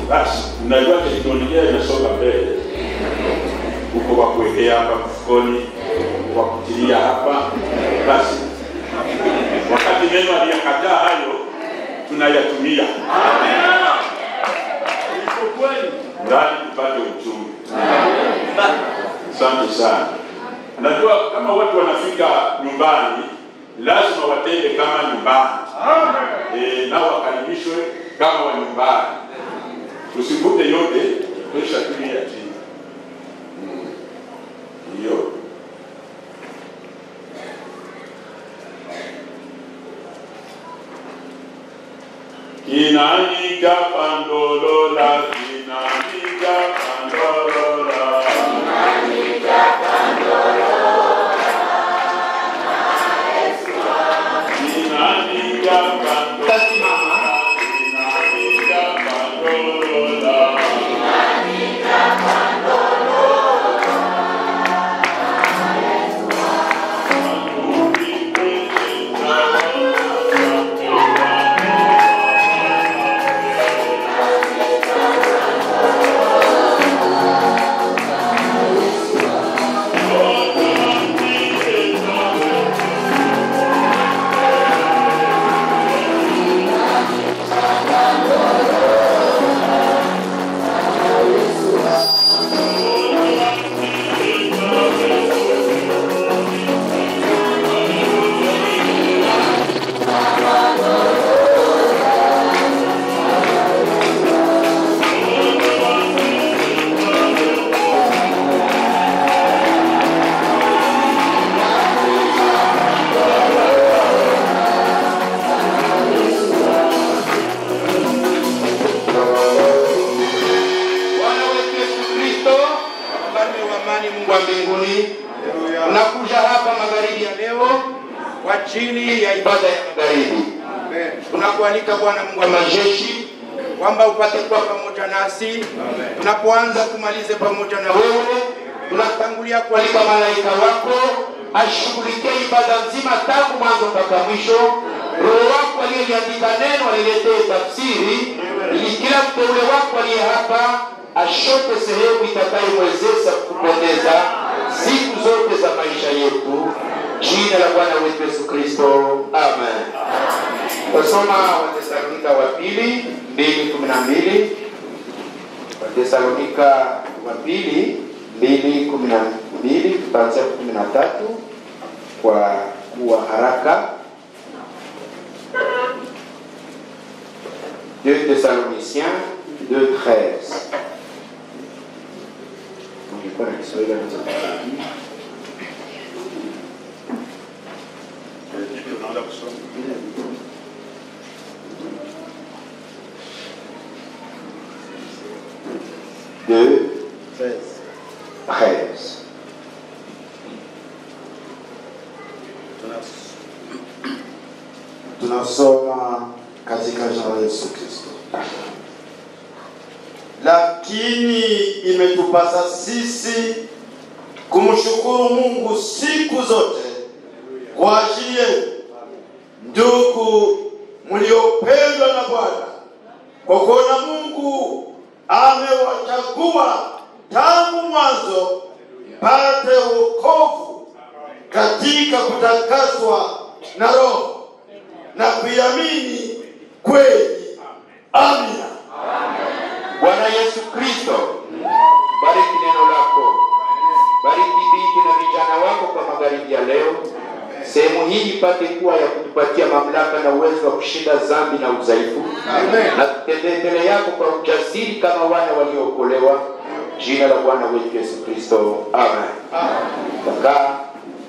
Basi unajua teknolojia inasonga mbele, uko wa kuwekea hapa mfukoni, wa kutilia hapa. Basi wakati neno aliyakataa hayo tunayatumia ndani tupate uchumi. Asante sana. Najua kama watu wanafika nyumbani, lazima watende kama nyumbani e, nao wakaribishwe kama wa nyumbani. Tusivute yote, tosha tulia chini. Mm. Hiyo Kinanika pandolola, kinanika pandolola. Kinanika pandolola, Tasimama. kinanika pandolola. Bwana wetu Yesu Kristo, mfalme wa amani, Mungu wa mbinguni, tunakuja hapa magharibi ya leo kwa ajili ya ibada ya magharibi. Tunakualika Bwana Mungu wa majeshi kwamba upate kuwa pamoja nasi tunapoanza, tumalize pamoja na wewe. Tunatangulia kualika malaika wako ashughulikie ibada nzima tangu mwanzo mpaka mwisho. Roho wako aliyeliandika neno aliletee tafsiri, ili kila mteule wako aliye hapa ashote sehemu itakayomwezesha kupendeza siku zote za maisha yetu. Jina la Bwana wetu Yesu Kristo, amen. Tasoma Watesalonika wa pili mbili kumi na mbili Watesalonika wa pili mbili kumi na mbili tutaanzia kumi na tatu kwa kuwa haraka. Deux Thessaloniciens 2 13 Ningekuwa na Kiswahili naweza kusaidia. Unaanza kusoma. Deux 13 tunasoma katika jina la Yesu Kristo. Lakini imetupasa sisi kumshukuru Mungu siku zote kwa ajili yenu, ndugu mliopendwa na Bwana, kwa kuona Mungu amewachagua tangu mwanzo pate wokovu katika kutakaswa na Roho na kuiamini kweli. Amina. Bwana Yesu Kristo, bariki neno lako, bariki binti na vijana wako kwa magharibi ya leo. Sehemu hii ipate kuwa ya kutupatia mamlaka na uwezo wa kushinda dhambi na udhaifu, na tutembee mbele yako kwa ujasiri kama wana waliookolewa. Jina la Bwana wetu Yesu Kristo, amen. Kaka,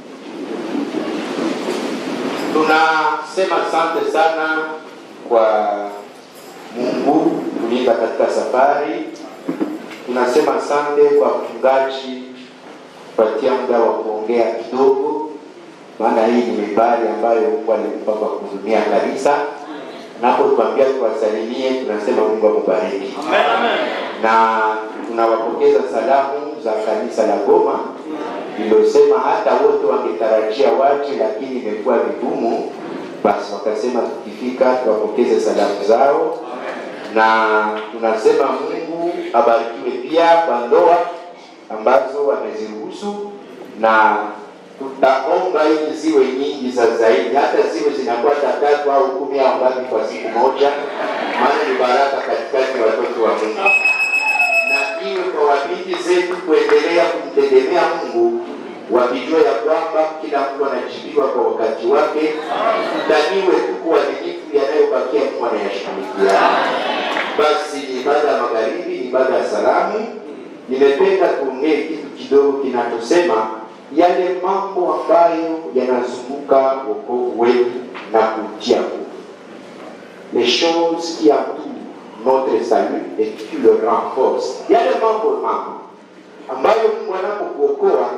tunasema asante sana kwa Mungu kulinda katika safari. Tunasema asante kwa mchungaji kupatia muda wa kuongea kidogo, maana hii ni mimbari ambayo Mungu alimpa kwa kuhudumia kanisa. Napotuambia tuwasalimie, tunasema Mungu akubariki, na tunawapokeza salamu za kanisa la Goma lilosema hata wote wangetarajia waje, lakini imekuwa vigumu. Basi wakasema tukifika tuwapokeze salamu zao na tunasema Mungu abarikiwe pia kwa ndoa ambazo wameziruhusu, na tutaomba ili ziwe nyingi za zaidi, hata ziwe zinakuwa tatu au kumi au ngapi kwa siku moja, maana ni baraka katikati ya watoto wa Mungu, na iwe kwa wabinti zetu kuendelea kumtegemea Mungu wakijua ya kwamba kila mtu anajibiwa kwa wakati wake, tutaniwe tu kwa uaminifu yanayobakia Mungu anayashughulikia. Basi ni ibada ya magharibi, ni ibada ya salamu. Nimependa kuongea kitu kidogo kinachosema yale mambo ambayo yanazunguka wokovu wetu na kutia nguvu, les choses qui entourent notre salut et qui le renforcent, yale mambo mambo ambayo Mungu anapokuokoa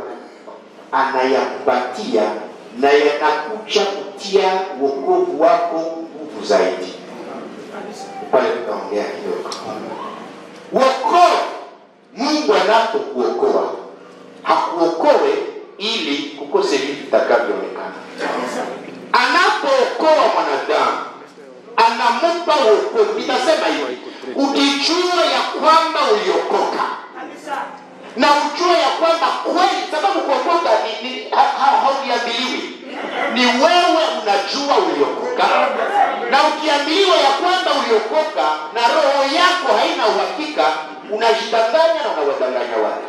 anayakupatia na yanakucha kutia wokovu wako nguvu zaidi. Pale tutaongea kidogo. Wokovu, Mungu anapokuokoa hakuokoe ili kukose vitu vitakavyoonekana. Anapookoa mwanadamu anampa wokovu. Nitasema hivi, ukijua ya kwamba uliokoka na ujue ya kwamba kweli, sababu kuokoka ni, ni ha- ha- hauliambiliwi, ni wewe unajua uliokoka, na ukiambiliwa ya kwamba uliokoka na roho yako haina uhakika, unajidanganya na unawadanganya watu.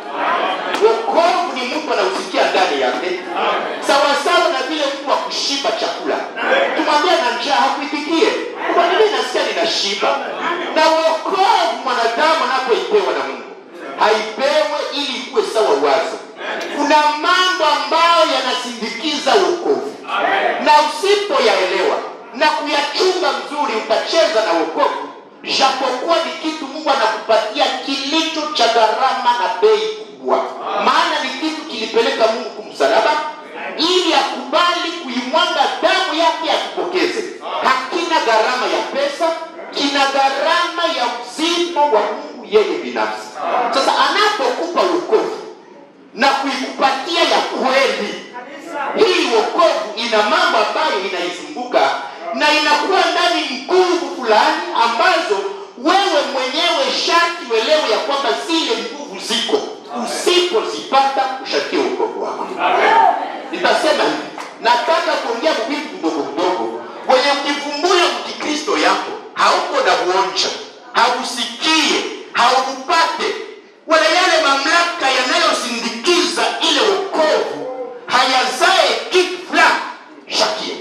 Wokovu ni mtu anausikia ndani yake, sawasawa na vile mtu wa kushiba chakula. Tumwambia na njaa hakuitikie, kwa nini nasikia ninashiba? Na wokovu mwanadamu anapoipewa na Mungu haipewe ili ikuwe sawa wazo. Kuna mambo ambayo yanasindikiza wokovu, na usipoyaelewa na kuyachunga mzuri, utacheza na wokovu, japokuwa ni kitu Mungu anakupatia kilicho cha gharama na bei kubwa, maana ni kitu kilipeleka Mungu kumsalaba ili akubali kuimwaga damu yake akupokeze. Hakina gharama ya pesa, kina gharama ya uzima wa Mungu yeye binafsi. Sasa anapokupa wokovu na kuikupatia ya kweli, hii wokovu ina mambo ambayo inaizunguka na inakuwa ndani nguvu fulani ambazo wewe mwenyewe shati uelewe ya kwamba zile nguvu ziko, usipozipata ushakie wokovu wako. Nitasema hivi, nataka kuongea vitu vidogo vidogo wenye ukivumbua mkikristo yako hauko na uonja, hausikie, haupate wala yale mamlaka yanayosindikiza ile wokovu hayazae kitu fulani, shakie.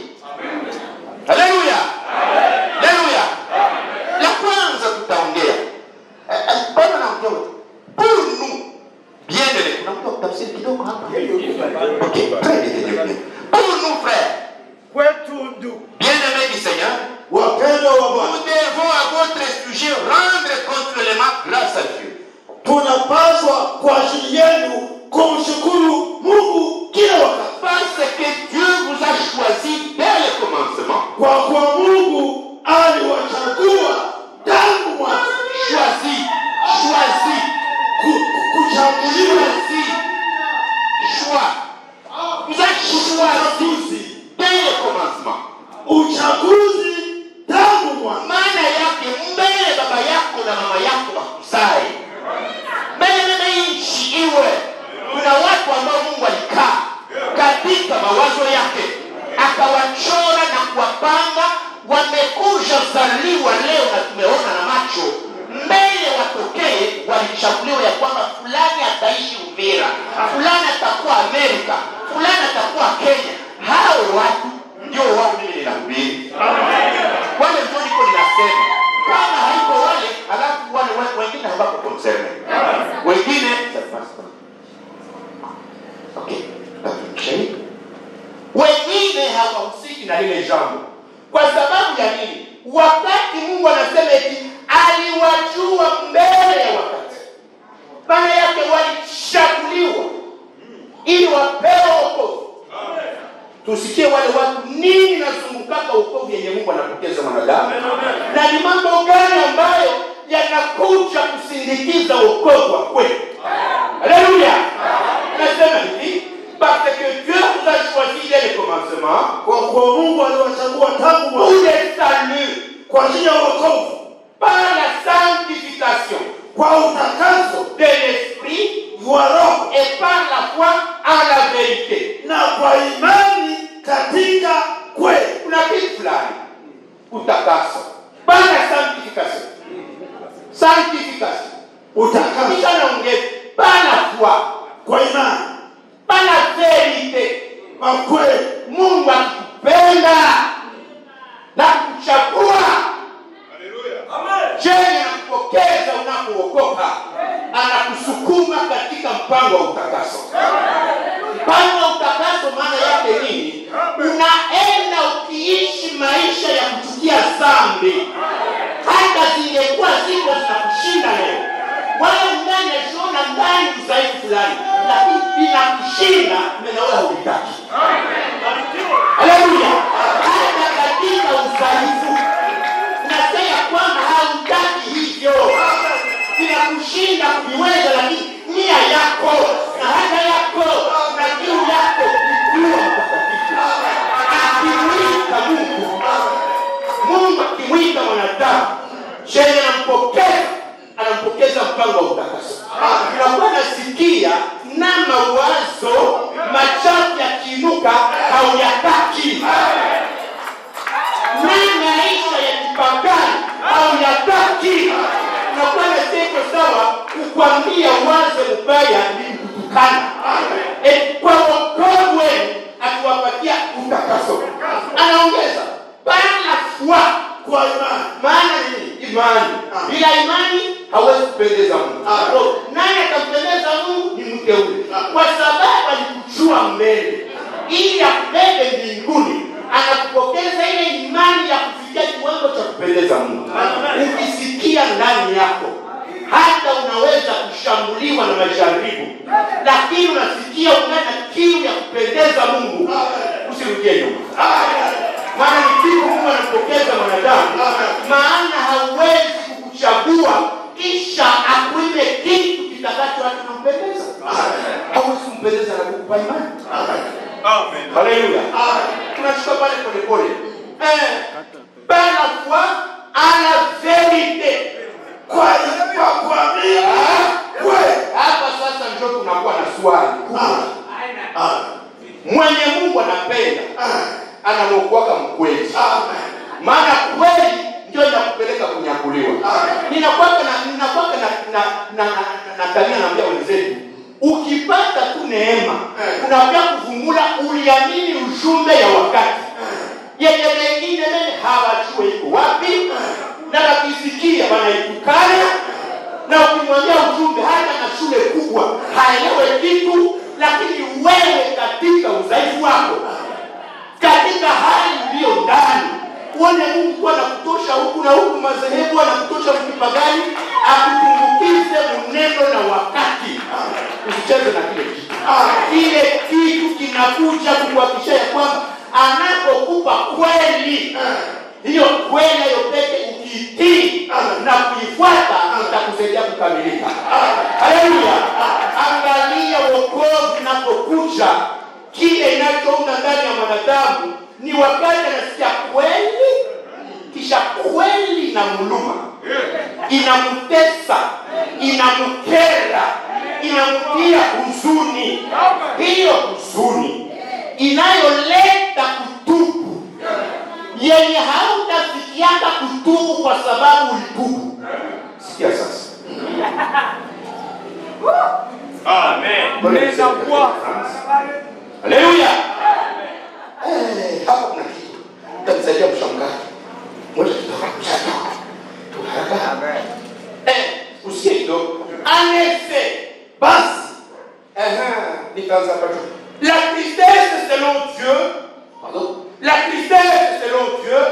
Haleluya, haleluya. La kwanza tutaongea Eh, eh, bado naongea pour nous bien aimé. Kuna mtu wa kutafsiri kidogo hapa? Okay, très bien, très bien. Pour nous frères, kwetu ndugu bien aimés du Seigneur, wapendwa wa nous Bwana, devons à votre sujet rendre continuellement grâce à Dieu. tunapaswa kwa ajili yenu kumshukuru Mungu kila wakati, Parce que Dieu vous a choisi dès le commencement. kwa kuwa Mungu aliwachagua tangu mwanzo. Choisi, choisi, Ku- ku- Kuchaguliwa choisi, choix. Vous a choisi uchaguzi, dès le commencement. uchaguzi tangu mwanzo. maana yake mbele baba yako na mama yako wakuzae mbele na nchi iwe kuna watu ambao mungu alikaa katika mawazo yake akawachora na kuwapanga wamekuja zaliwa leo na tumeona na macho mbele watokee walichaguliwa ya kwamba fulani ataishi uvira fulani atakuwa amerika fulani atakuwa kenya hao watu ndio wao mimi ninahubiri wale ndio niko ninasema kama haiko wale alafu wale wale wengine hawako concerne wengine okay shahidi wengine hawahusiki na lile jambo kwa sababu ya nini wakati mungu anasema eti aliwajua mbele ya wakati maana yake walichaguliwa ili wapewe wokovu tusikie wale watu nini nazungukaka ukovu yenye mungu anapokeza mwanadamu na ni mambo gani ambayo yanakuja kusindikiza ukovu wa kweli haleluya nasema hivi parce que dieu vous a choisi dès le commencement Kwa kuwa Mungu aliwachagua tangu pour mwanzo le salut kwa ajili ya wokovu, par la kwa utakaso de l'esprit wa roho et par la foi en la vérité. na kwa imani katika kweli Kuna kitu fulani utakaso, pana sanctification, sanctification. utakaso Kisha naongea pana foi, kwa imani pana verite. kwa kweli Mungu akikupenda na kuchagua chenye anakupokeza unapookoka, anakusukuma katika mpango wa utakaso. Mpango wa utakaso maana yake nini? Unaenda ukiishi maisha ya kuchukia dhambi, hata zingekuwa ziko zinakushinda leo, wala ndani yajiona ndani udhaifu fulani, lakini inakushinda menawewe haulitaki. Haleluya! Hata katika udhaifu unasema kwamba hautaki hivyo, vinakushinda kuviweza, lakini nia yako na haja yako na kiu yako ni kuwa mtakatifu. Akimwita Mungu, Mungu akimwita mwanadamu, chenye anampokeza anampokeza mpango wa utakaso. Unakuwa nasikia na mawazo machafu yakiinuka hauyataki na maisha ya kipagani hauyataki. Unakuwa na teko sawa kukwambia wazo mbaya ni kutukana. E, kwa wokovu wenu akiwapatia utakaso, anaongeza bana fua kwa imani maana nini? Imani. Bila imani hawezi kupendeza Mungu. So, Nani atampendeza Mungu? Ni mteule, kwa sababu alikujua mbele ili akubebe mbinguni, anakupokeza ile imani ya kufikia kiwango cha kupendeza Mungu. Ukisikia ndani yako hata unaweza kushambuliwa na majaribu, lakini unasikia unana kiu ya kupendeza Mungu, usirudie nyuma maana ni kitu Mungu anapokeza mwanadamu, maana hauwezi kukuchagua kisha akuime kitu kitakacho hata kumpendeza. Hauwezi kumpendeza na kukupa imani. Haleluya. Tunachukua pale polepole. Eh, par la foi à la vérité. kwa kwa kuamini kweli Hapa sasa ndio tunakuwa na swali kubwa. Ah, Mwenye Mungu anapenda ah, anamwokoaka mkweli. amen. maana kweli ndio inakupeleka kunyakuliwa. Ninakwaka na ninakwaka na na na, na, na tabia naambia wenzetu, ukipata tu neema unakuja kuvumula uliamini ujumbe ya wakati yenye wengine mene hawajue iko wapi, na wakisikia wanaitukana, na ukimwambia ujumbe hata na shule kubwa haelewe kitu, lakini wewe katika udhaifu wako katika hali iliyo ndani uone mungu kuwa anakutosha huku na huku madhehebu anakutosha mkipagani akutumbukize mneno na wakati usicheze na kile kitu kile kitu kinakuja kukuhakikisha ya kwamba anapokupa kweli hiyo kweli hiyo peke ukiitii na kuifuata itakusaidia kukamilika haleluya angalia wokovu unapokuja kile inachounda ndani ya mwanadamu ni wakati anasikia kweli kisha kweli inamluma inamtesa inamkera inamtia huzuni hiyo huzuni inayoleta kutubu yenye hautafikianga kutubu kwa sababu ulitubu sikia sasa haleluya Eh, hapa kuna kitu tanisaidia mshangazi moja kidogo tu haraka eh usikie kidogo anese basi Ehe, nikaanza hapa juu la tristesse selon Dieu pardon la tristesse selon Dieu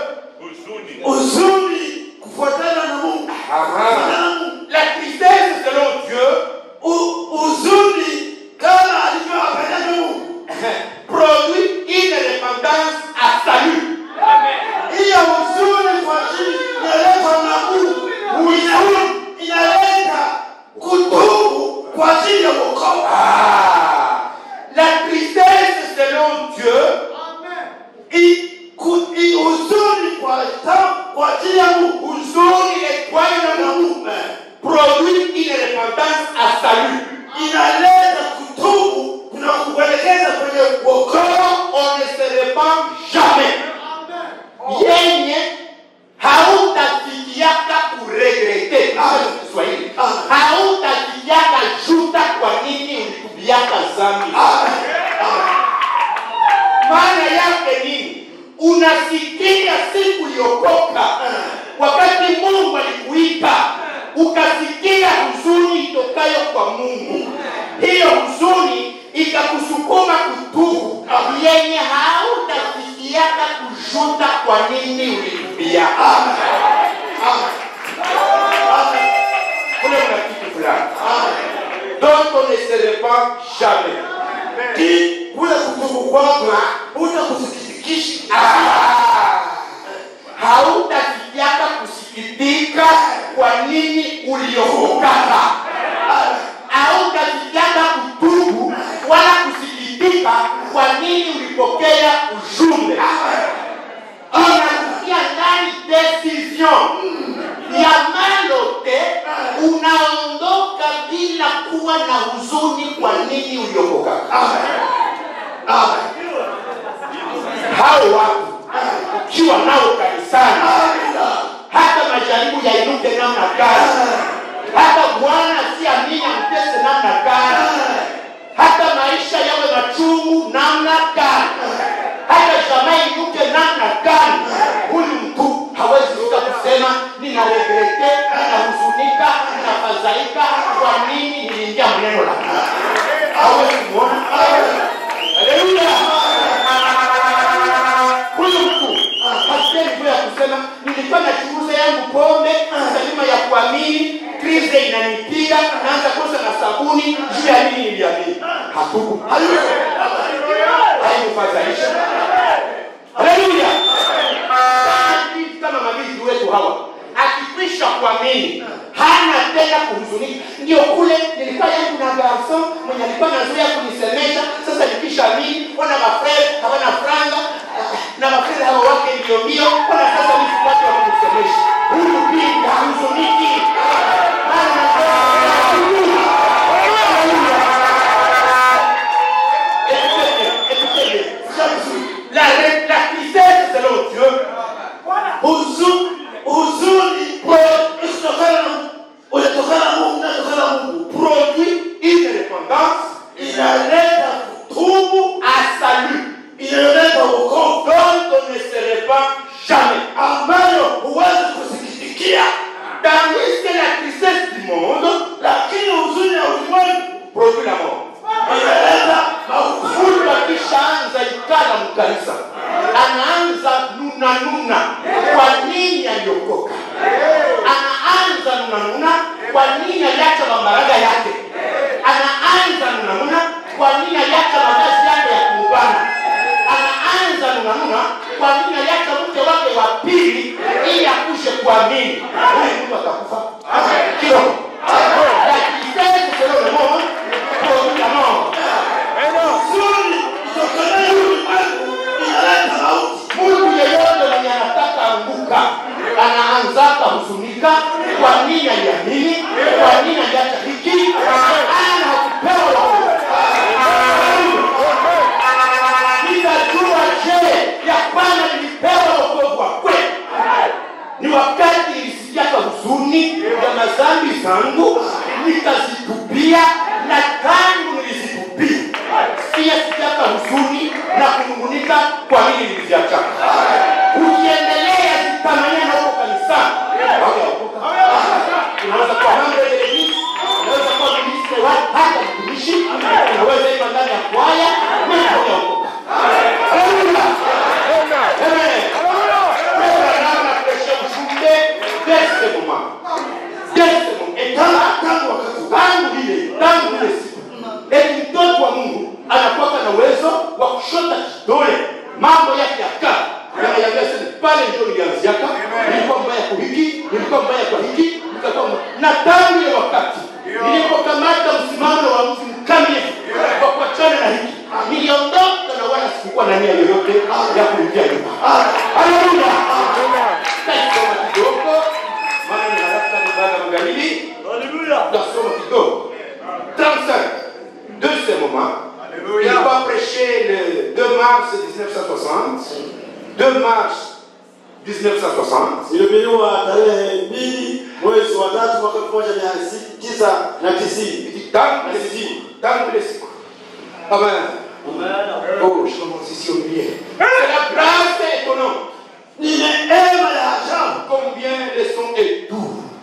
uzuri kufuatana na mungu Mwanadamu, la tristesse selon Dieu u- uzuri kama alivyowapendeza mungu produit une dépendance à salut hiyo uzuri kwa ajili inaletwa na mungu Ina- inaleta kutubu kwa ajili ya wokovu Ah, la tristesse selon Dieu I- ku- i- uzuri kwa ta- kwa ajili ya mungu huzuni letwayo na Mungu ukasikia huzuni itokayo kwa mungu hiyo huzuni ikakusukuma kutubu yenye hautafikiaka kushuta kwa nini ulitubia kule una kitu fulani dont on ne se répand jamais Ki- kule kutubu kwako utakusikitikishi Ah! hautafikiaka kusikitika kwa nini uliokokaka hautafikiaka kutubu wala kusikitika kwa nini ulipokea ujumbe inakutia ndani decision ya malote unaondoka bila kuwa na huzuni kwa nini uliokokaka hao watu ukiwa nao kanisani hata majaribu yainuke namna gani hata bwana siamini amtese namna gani hata maisha yawe machungu namna gani hata jamaa inuke namna gani huyu mtu hawezi fika kusema ninaregrete ninahuzunika ninafadhaika kwa nini niliingia mneno la Mungu." hawezi kuona haleluya huyu mtu hasikia hivyo ya kusema nilikuwa nachunguza yangu pombe salima ya kuamini krize inanipiga naanza kosa na sabuni juu ya nini niliamini hatuku haikufadhaisha haleluya Hivi kama mabinti wetu hawa akikwisha kuamini hana tena kuhuzunika ndio kule nilikuwa yangu na garson mwenye alikuwa nazoea kunisemesha sasa nikisha amini wana mafrere hawana franga ah, na mafrere hawa wake ndio ndio wana sasa nisipate wa kunisemesha huyu binti hahuzuniki Maana Écoutez-le, écoutez-le. La, la tristesse selon Dieu Huzu- huzuni kutokana na unatokana na Mungu unatokana na Mungu produit une répondance inaleta kutubu à salut inaleta wokovu dont on ne se répand jamais. ambayo huwezi kusikitikia Tandis que la tristesse du monde lakini huzuni ya ulimwengu produit la mort. inaleta mauti Mtu akishaanza ikala mkanisa anaanza nuna nuna, kwa nini aliokoka? Anaanza nuna nuna, kwa nini aliacha mambaraga yake? Anaanza nuna nuna, kwa nini aliacha mavazi yake ya kumbana? Anaanza nuna nuna, kwa nini aliacha mke wake wa pili ili akuje kuamini? Huyu mtu atakufa kiroho. Lakini sasa selon le monde, produit la mort. huzuni itokanayo ulimwengu inaleta mauti mtu yeyote mwenye anataka anguka anaanzaka huzunika kwa nini aliamini kwa nini aliacha hiki ana hakupewa nitajua je ya kwamba nilipewa wokovu wa kweli ni wakati nilisikiaka huzuni ya mazambi zangu nikazitubia na tangu nilizitubia siyasikiaka huzuni na kunungunika kwa nini niliziachaka ukiendelea zitamanyana huko kanisani hautaokoka. unaweza kuwa mambo ya Eglise, unaweza kuwa ministre wa hata mtumishi unaweza iva ndani ya kwaya mimi hautaokoka. Haleluya. Amen. Abraham anatuletea ujumbe dès ce moment. Dès ce moment. Et tangu- tangu wakati tangu ile tangu ile siku eti mtoto wa mungu anakuwaka na uwezo wa kushota kidole mambo yake ya kaa yanayambia sasa pale ndio nilianziaka nilikuwa mbaya kwa hiki nilikuwa mbaya kwa hiki nikakuwa mbaya. na tangu ile wakati nilipokamata msimamo wa mtu mkamilifu kwa kuachana na hiki niliondoka na wala sikukuwa na nia yoyote ya kuingia nyuma haleluya Tutasoma kidogo maana ni haraka ni baada ya magharibi tutasoma kidogo 35 de ce moment il va prêcher le 2 mars 1960 2 mars 1960 ilihubiriwa tarehe mbili mwezi wa tatu mwaka elfu moja mia tisa na tisini tangu ile siku tangu ile siku amen oh je commence ici au milieu c'est la grâce étonnante ni neema ya ajabu combien le son est doux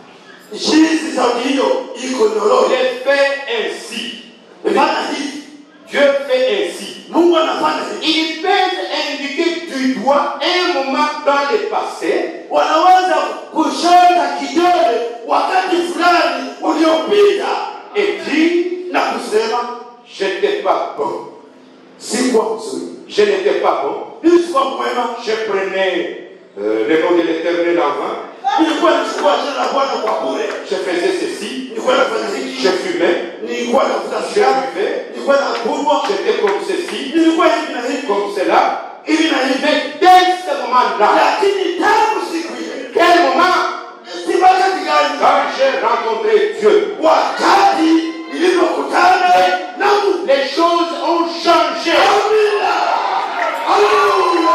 jinsi sauti hiyo iko nyororo Il fait ainsi. fanya hivi Dieu fait ainsi. mungu anafanya hivi Ils peuvent indiquer du doigt un moment dans le passé wanaweza kushota kidole wakati fulani uliopita et dire na kusema J'étais pas bon. sikuwa mzuri Je n'étais pas bon. mimi sikuwa mwema Je prenais euh, le nom de l'éternel en vain. nilikuwa nichukua jina la bwana kwa bure Je faisais ceci. nilikuwa nafanya hiki Je fumais. nilikuwa navuta Je sigara buvais. nilikuwa nakunywa J'étais comme ceci. nilikuwa hivi na hivi Comme cela. hivi na hivi Mais dès ce moment-là, lakini tangu siku ile quel moment si wakati gani quand j'ai rencontré Dieu, wakati nilipokutana na Mungu les choses ont changé. Amina. Haleluya.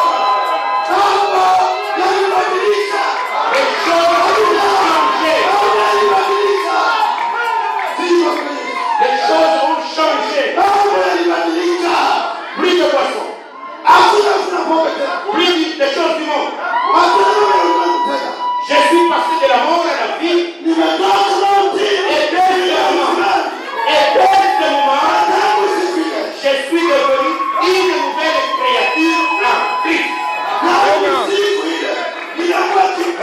Baba yalibadilika. Les choses ont changé. Baba yalibadilika. Sio kweli. Les choses ont changé. Baba yalibadilika. Plus de poissons. Hakuna kuna pombe tena. Plus de choses du monde. Hakuna kuna ulimwengu tena. Je suis passé de la mort à la vie. Nimetoka mauti. Et dès ce moment, et dès ce moment, Tangu siku ile. je suis devenu une nouvelle créature en Christ. Tangu siku ile. Ninakuwa kitu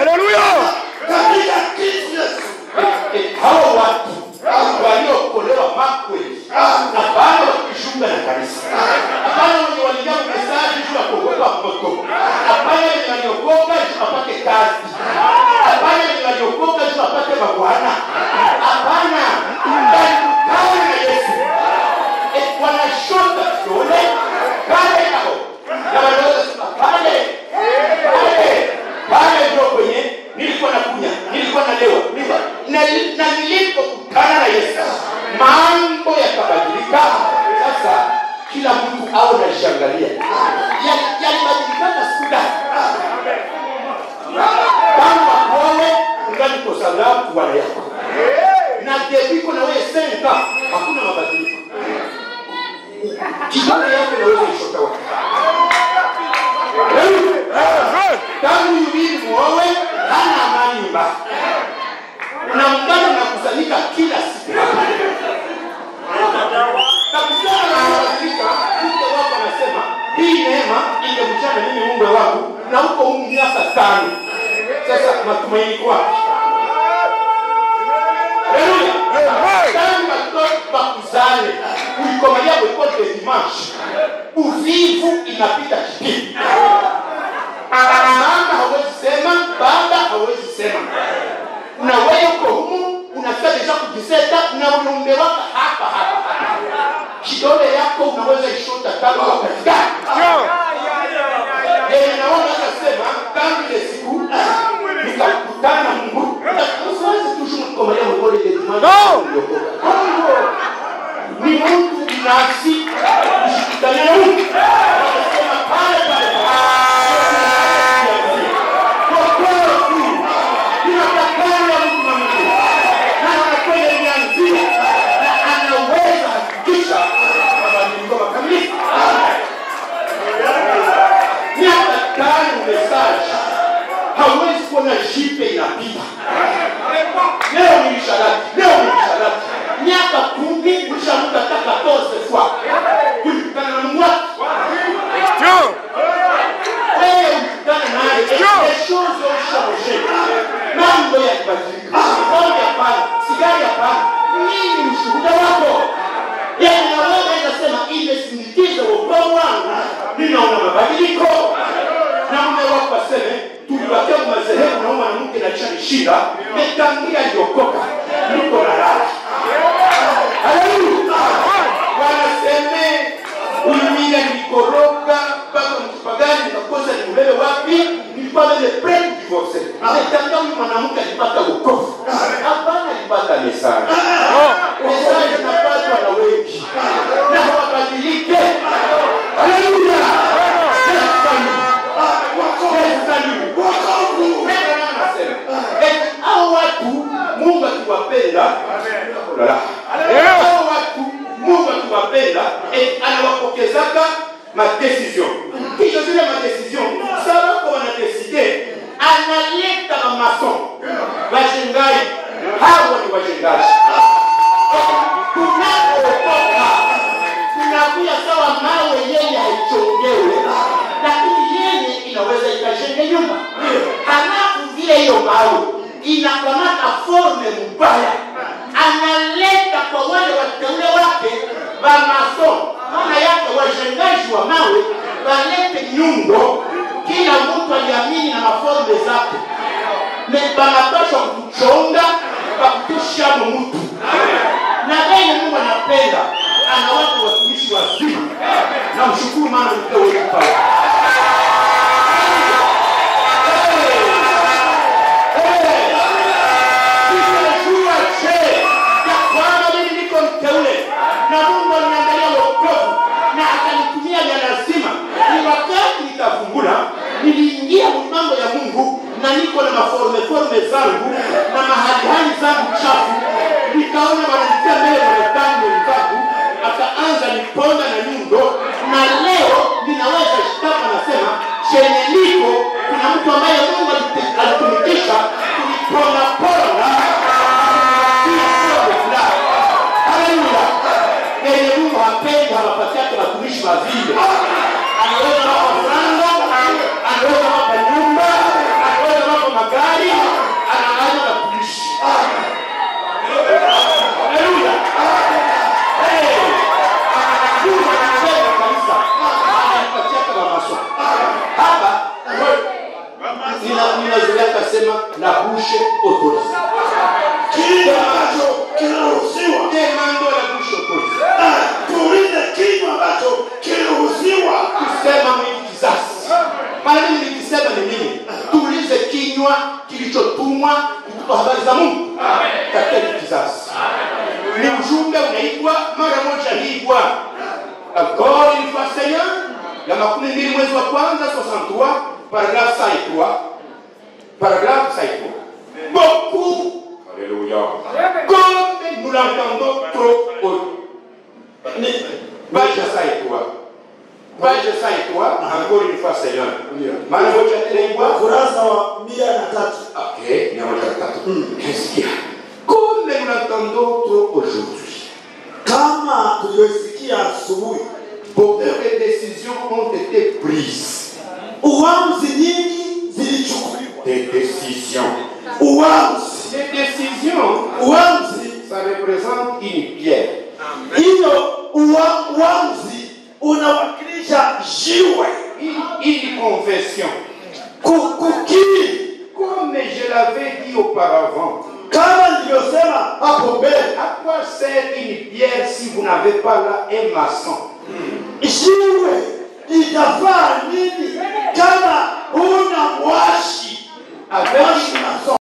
katika Kristo Yesu. Et hao watu waliokolewa makweli na bado wakishuka na kanisa, hapana wenye waliingia kumesaji juu ya kuogopa moto, hapana wenye waliokoka juu wapate kazi, hapana wenye waliokoka juu wapate mabwana, hapana, walikutana na Yesu Eh, wanashota kidole pale hapo na wanaweza sema pale pale pale ndio kwenye nilikuwa nakunya nilikuwa nalewa nilikuwa na, na nilipokutana na Yesu mambo yakabadilika. Sasa kila mtu au nashangalia Ya- yalibadilikana siku gani? Tangu akuone ungali kosa ngapi bwana yako na debiko na wewe senka hakuna mabadiliko kidole yako naweza ishota wapi tangu yubiri muowe hana amani nyumbani na mungano nakusanyika kila siku kabisa anabadilika mke wako anasema hii neema ingemchana mimi mume wangu na huko humu miaka tano sasa matumaini kwa wapi Haleluya. Tangu watoto bakuzale ulikomalia kwekole de dimanche uvivu inapita kipindi mama hawezi sema baba hawezi sema na wewe uko humu unafika deja kujiseta na unaombewaka hapa hapa kidole yako unaweza ishota tangu wakati gani Eh, naona akasema tangu ile siku nikakutana na Mungu usiwezi toujours kukomalia mwekole de dimanche uliokoka. ni mtu binafsi kushikutania na Mungu Wanasema pale pale Wokovu tu. Inatakana mtu na Mungu. Na anakwenda nia nzima. Na anaweza hakikisha mabadiliko makamilifu. Miaka tano mesaji hauwezi kuona jipe inapita leo ni msharati leo ni msharati miaka kumi ulishamuka hata 14 fois kulikutana na Mungu wako wewe ukutana naye les choses ont changé mambo yakibadilika pombe hapana sigari hapana nini ushuhuda wako yani na wewe inasema imesindikiza wokovu wangu ninaona mabadiliko na mume wako aseme tulibakia madhehebu na huyu mwanamke naishanishinda metangia aliokoka niko na raha haleluya wanaseme ulimiga nilikoroga mpaka mkipagani nikakosa nikubebe wapi nilikuwa vile pre divorce ametanga huyu mwanamke alipata wokovu hapana alipata mesaji mesaji zinapatwa na wengi na hawabadilike haleluya hao watu mungu akiwapenda hao watu mungu akiwapenda eh, anawapokezaka madecision kisha zile madecision sabako wanadeside analeta bamason bashengai hawa ni washengaji tunapookoka tunakuya sawa mawe yenye haichongewe lakini yenye inaweza ikajenge nyumba halafu vile hiyo mawe inakamata forme mbaya analeta kwa wale wateule wake vamason maana yake wajengaji wa mawe walete nyundo kila mtu aliamini na maforme zake Ne- banapaswa kuchonga bakutushamo mtu na vile mungu anapenda anawapa watumishi wazima na mshukuru maana mpewe kipawa Nimejua je ya kwamba mimi niko mteule na Mungu aliniandalia wokovu na akanitumia vya lazima. Ni wakati nitafungula, niliingia mambo ya Mungu na niko na maforme forme zangu na mahali hali zangu chafu, nikaona wananitia mbele wanadamu wenzangu, akaanza niponda na nyundo, na leo ninaweza shtaka nasema chenye niko kuna mtu ambaye Mungu alite- alitumikisha kuniponda ponda Haleluya. Yenye Mungu hapendi hawapatiake watumishi wazile. Anaweza wapa franga, anaweza wapa nyumba, anaweza wapa magari, anaweza watumishi. Haleluya. Eh. Mungu anapenda kanisa. Anapatiake wamaso. Hapa nina- ninazoea kasema la bouche autorisée. kile ambacho kinaruhusiwa Demando la bouche autorisée. na tuulize kinywa ambacho kiliruhusiwa kusema mwingi kizazi mara mimi nikisema ni nini tuulize kinywa kilichotumwa kutupa habari za mungu katika hiki kizazi ni ujumbe unaitwa mara moja hii bwana encore une fois seigneur ya makumi mbili mwezi wa kwanza 63 paragraphe 53 paragraphe 53 beaucoup Alléluia. comme nous l'entendons trop haut ni page 53 page 53 encore une fois seigneur mara moja tena hii bwana ukurasa wa mia na tatu Ok, mia moja na tatu. Qu'est-ce qu'il y a Comme nous l'entendons trop aujourd'hui, kama tulivyosikia asubuhi beaucoup de décisions ont été prises. uamuzi nyingi zilichukuliwa Des décisions. uamuzi Ces décisions, uamuzi ça représente une pierre. hiyo ua- uamuzi unawakilisha jiwe Une, une confession. Ku- kukiri Comme je l'avais dit auparavant, kama nilivyosema hapo mbele à quoi sert une pierre si vous n'avez pas là un maçon jiwe litafaa nini kama huna mwashi Avec mwashi maso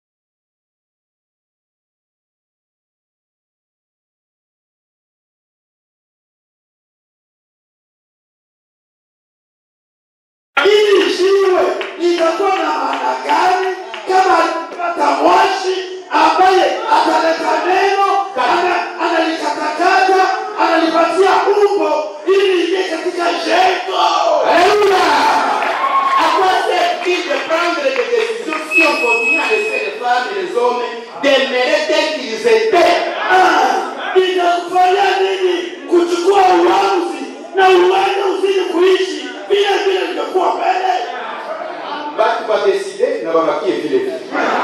hili jiwe litakuwa na maana gani kama alipata mwashi ambaye ataleta neno ana- analikatakata analipatia umbo ili ingie katika jengo Alléluia À quoi sert-il de prendre des décisions si on continue à laisser les femmes et les hommes demeurer tels qu'ils étaient Ah, itakufanya nini kuchukua uamuzi na uende uzidi kuishi vile vile vilivyokuwa mbele Batu badécider na babakie vile vile.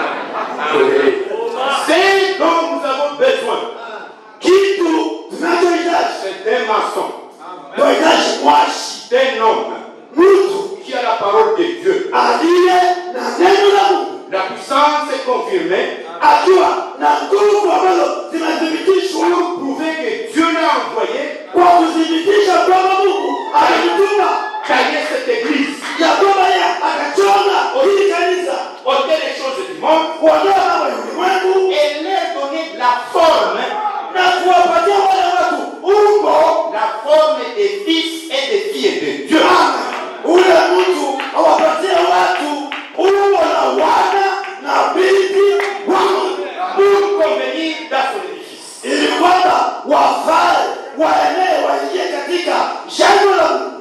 C'est dont nous avons besoin. kitu tunachohitaji C'est un maçon, tunahitaji mwashi c'est un homme mtu qui a la parole de Dieu. aliye na neno la mungu La puissance est confirmée akiwa na nguvu ambazo zimethibitishwa pour prouver que Dieu l'a envoyé kwa kuthibitisha kwamba mungu alimtuma gagner cette église, ya kwamba yeye akachonga hili kanisa ôter les choses du monde kuondoa mambo ya ulimwengu et leur donner la forme, na kuwapatia wale watu umbo la forme des fils et des filles de Dieu. Amen. ule mtu awapatie watu umbo la wana na binti wa Mungu pour convenir dans son édifice. ili kwamba wafae waenee waingie katika jengo la Mungu.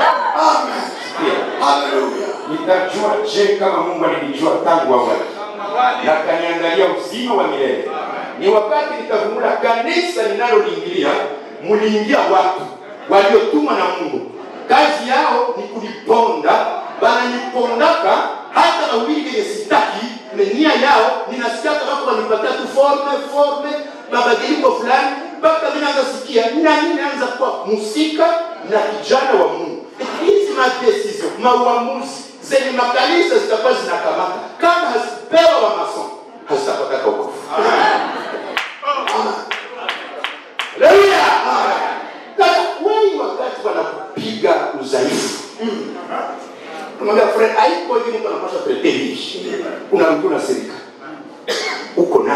Amen. Haleluya. Nitajua je kama Mungu alinijua tangu awali. na kaniandalia uzima wa milele. Ni wakati nitavumula kanisa ninaloliingilia, muliingia watu waliotumwa na Mungu, kazi yao ni kuliponda, bananipondaka hata mahubiri yenye sitaki, nia yao ninasikia kama wanipatia tu forme forme mabadiliko fulani, mpaka mimi naanza sikia na mimi naanza kuwa musika na kijana wa Mungu. Hizi madesizio mauamuzi zenye makanisa zitakuwa zinakamata kama hazipewa wa masomo hazitapataka wokovu. Haleluya! Sasa wengi wakati wanakupiga udhaifu Unamwambia friend, haiko hivi mtu anapaswa kuletea hivi. Unarudi unasirika. Uko nayo.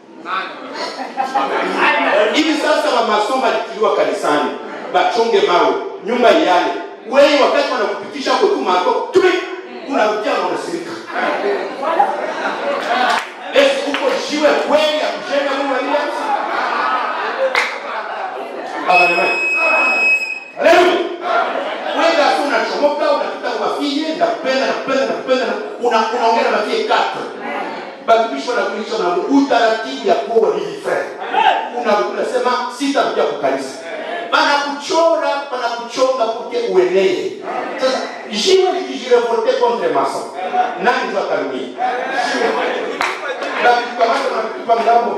Hivi sasa wa masomo alitiliwa kanisani, bachonge mawe, nyumba yale. Wewe wakati wanakupitisha hapo tu mako, tumi unarudia na unasirika. Esi uko jiwe kweli ya kujenga Mungu aliye Haleluya. Haleluya. Wewe hapo unachomoka unapita kwa mafie nakupenda nakupenda nakupenda una unaongea na mafie kata. Bakibisho na kulisha na utaratibu ya kuwa hivi friend. Una unasema sitakuja kukanisa. Bana kuchora bana kuchonga kuke uenee. Sasa jiwe likijirevolte contre maso. Nani ndio atarudi? Bakikamata na kutupa mlango.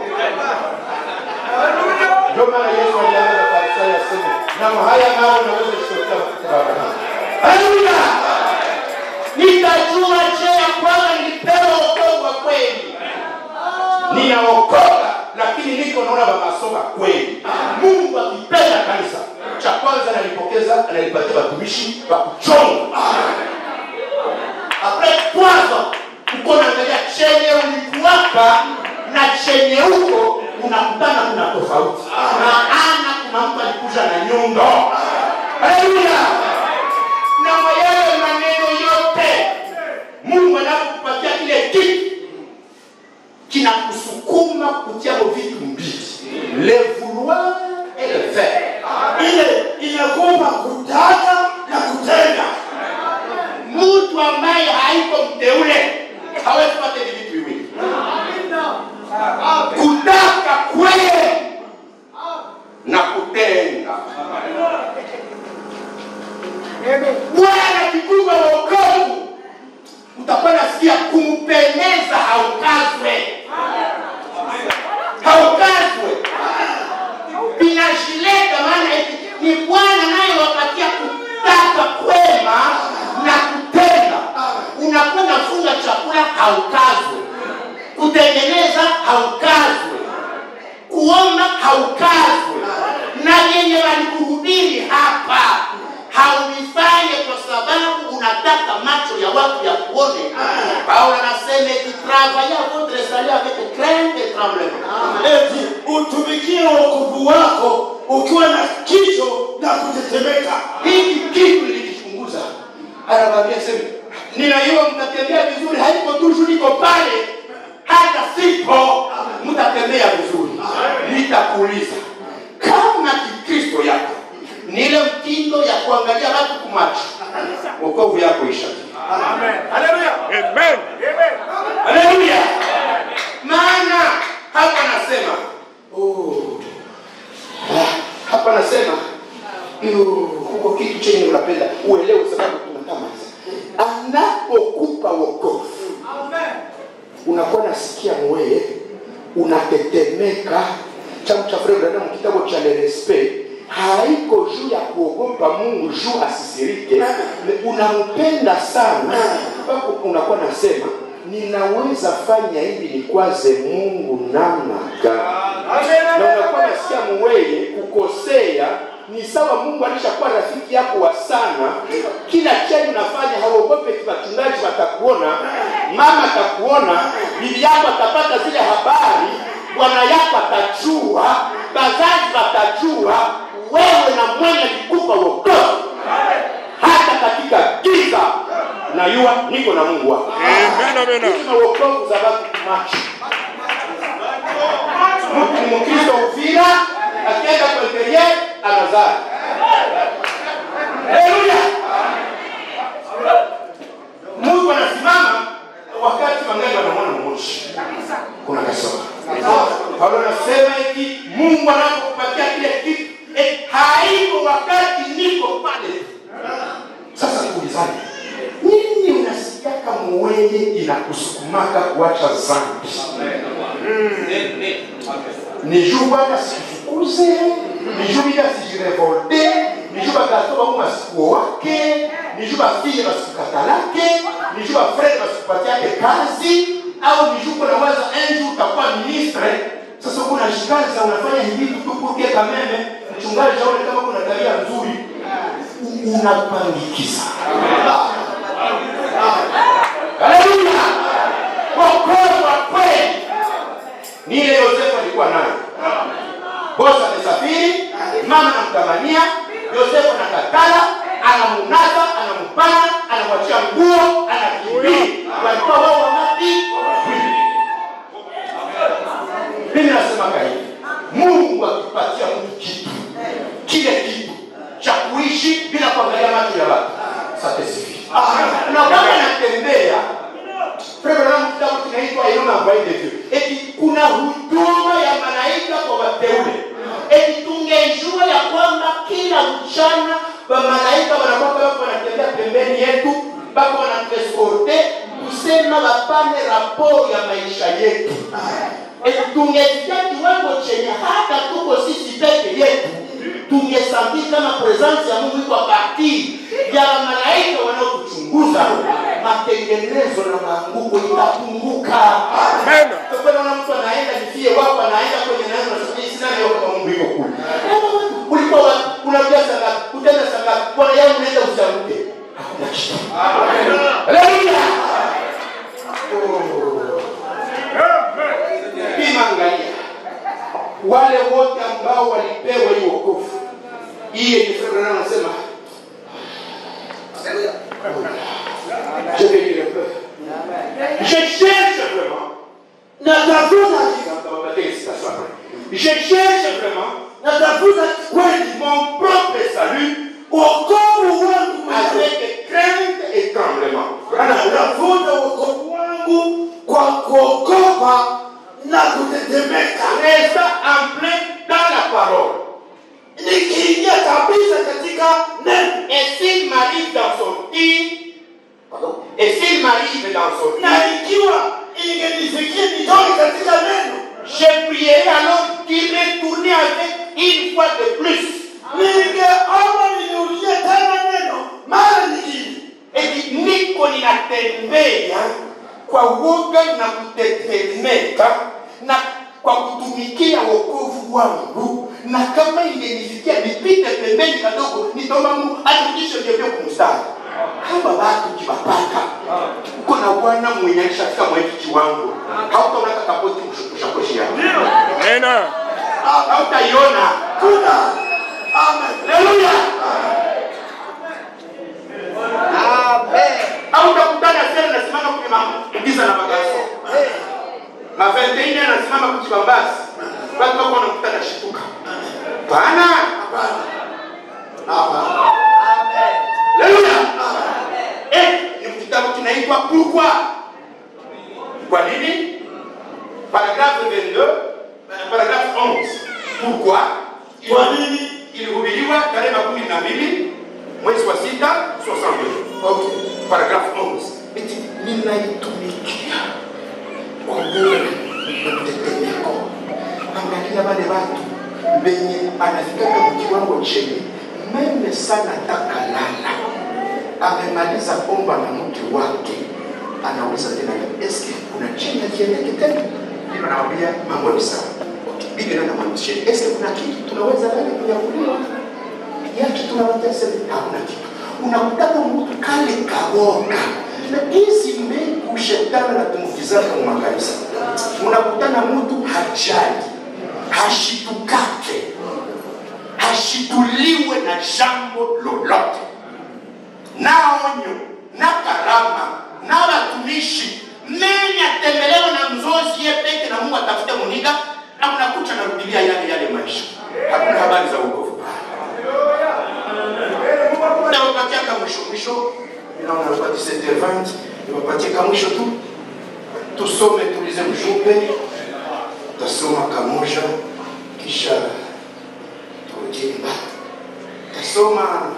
Ndio maana Yesu alianza kwa Isaya aseme, na haya nao naweza kushotea kutoka Haleluya! Nitajua je ya kwamba nilipewa wokovu wa kweli. Ninaokoka lakini niko naona bamasoma kweli. Mungu akipenda kanisa, cha kwanza analipokeza, analipatia watumishi wa kuchonga. Apres kwanza uko naangalia chenye ulikuwapa na chenye huko unakutana kuna tofauti. Maana kuna mtu alikuja na nyundo. Haleluya! na yale maneno yote Mungu anapokupatia kile kitu kinakusukuma kutiamo vitu mbili, le vouloir et le faire. ile inakupa kutaka na kutenda. Mtu ambaye haiko mteule hawezi kupata hivi vitu viwili, kutaka kweli na kutenda. Bwana kikuba wokovu, utakuwa nasikia kumpendeza haukazwe, haukazwe, vinashileta maana eti ni Bwana naye wapatia kutaka kwema na kutenda. Unakuwa unafunga chakula haukazwe, kutengeneza haukazwe, kuomba haukazwe, na yenye walikuhubiri hapa hauvifanye kwa sababu unataka macho ya watu ya kuone. Paulo anasema eti travaillez votre salut avec crainte et tremblement. Eti utumikie wokovu wako ukiwa na kicho na kutetemeka. hiki kitu nilikichunguza, anawaambia sema, ninajua mtatembea vizuri, haiko tu juu niko pale, hata sipo mtatembea vizuri. Nitakuuliza kama kikristo yako ni ile mtindo ya kuangalia watu kumacho, wokovu yako isha. Haleluya! Maana hapa nasema oh, ah, hapa nasema "Yo, huko kitu chenye unapenda uelewe, sababu tunatama anapokupa wokovu unakuwa nasikia mweye unatetemeka. Changu cha Frere Branham kitabu cha Le Respect haiko juu ya kuogopa Mungu juu asisirike, unampenda sana mpaka unakuwa nasema ninaweza fanya hivi nikwaze Mungu namna gani? na unakuwa nasikia muweye kukosea ni sawa mungu alishakuwa rafiki yako wa sana kila chenye unafanya hauogope wachungaji watakuona mama atakuona bibi yako atapata zile habari bwana yako atajua bazazi watajua wewe na mwenye likupa wokovu hata katika giza najua niko na mungu wako na wokovu za watu macho mtu ni mkristo uvira akienda kwenye anazaa haleluya mungu anasimama wakati wangali wanamwona moshi paulo anasema eti mungu anapokupatia kile kitu eti haiko wakati niko pale sasa tuulizane nini unasikiaka muwenye inakusukumaka kuacha zambi ni juu bwana sifukuze ni juu bila sijirevolte ni juu bagaso bangu masikuo wake ni juu bafile basikukatalake ni juu bafrere basikupatiake kazi au ni juu kunawaza enju utakuwa ministre sasa uko unashikaza unafanya hivi tu kukie kameme mchungaji aone kama kuna tabia nzuri U- unapandikiza haleluya wokovu wa kweli ni ile yosefu alikuwa nayo bosi amesafiri mama anamtamania yosefu anakatala anamunasa anampana anamwachia nguo anakimbia walikuwa wao wangapi mimi nasemaka hivi mungu akipatia mtu kitu kile kitu cha kuishi bila kuangalia macho ya watu satesifi na kama natembea Programu kitabu kinaitwa Inona Voix de Dieu. Eti kuna huduma ya malaika kwa wateule. Eti tungejua ya kwamba kila mchana wa malaika wanakuwa wako wanatembea pembeni yetu, bako wanatueskorte kusema wapane raporo ya maisha yetu. Eti tungesikia kiwango chenye hata tuko sisi peke yetu tungesambii kama presence ya Mungu iko parti ya malaika wanaotuchunguza, matengenezo na maanguko itapunguka. Amen. Kwa naona mtu anaenda nifie wako anaenda kwenye neno na sisi sina leo kama Mungu yuko kule. Ulikuwa wapi? unakuja saa ngapi? Utaenda saa ngapi? Bwana yangu unaenda usiamke. Hakuna kitu. Haleluya. Pima angalia wale wote ambao walipewa hii wokovu hii yenye Februari anasema je vais lire un peu je cherche vraiment natafuta Ça va pas dire citation après. je cherche vraiment natafuta kweli mon propre salut wokovu wangu mwenyewe. avec crainte et tremblement natafuta wokovu wangu kwa kuogopa na kutetemeka resta en plein dans la parole nikiingia kabisa katika neno et s'il m'arrive d'en sortir et s'il m'arrive d'en sortir na ikiwa ingenifikia nitoke katika neno Je prierai alors d'y retourner avec une fois de plus. ningeomba nirudie tena neno mara nyingine Eti niko ninatembea kwa woga na kutetemeka na kwa kutumikia wokovu wangu, na kama ingenifikia nipite pembeni kadogo, nitaomba Mungu arudishe ndio kumstari. Kama watu kiwapata uko na Bwana mwenye alishafika mwetu kiwango, hautaona kakapoti mshakoshi yako Amen. hautaiona. kuna amen Haleluya! au utakutana tena nasimama kwenye magiza na magaso maventeine anasimama kujibambasi watu wako wanakutana shituka pana Haleluya! Eh, ni kitabu kinaitwa pourquoi kwa nini paragraphe 22 eh, paragraphe 11 pourquoi kwa nini ilihubiriwa tarehe makumi na mbili mwezi wa sita 62 okay. paragrafu 11 eti ninaitumikia kwa moyo na mtetemeko angalia wale watu wenye anafikaka mkiwango cheni meme sana takalala amemaliza omba na mke wake anauliza tena eske kuna chini akiendeke tena ndio anawambia mambo ni sawa bibi ndio anamwambia eske kuna kitu tunaweza lale kunyakuliwa yake tunawatesa hakuna kitu unakutaka mtu kale kaoga na hizi mbegu shetani anatumukizaka mu makanisa unakutana mtu hajali hashitukake hashituliwe na jambo lolote na onyo na karama na watumishi meni atembelewe na mzozi ye peke na mungu atafute muniga na mnakucha narudilia yale yale maisha hakuna habari za uokovu pale nawapatia ka mwisho mwisho naona kwa 17h20 niwapatie ka mwisho tu tusome tulize mjumbe tasoma ka kimoja kisha turudi nyumbani. Tasoma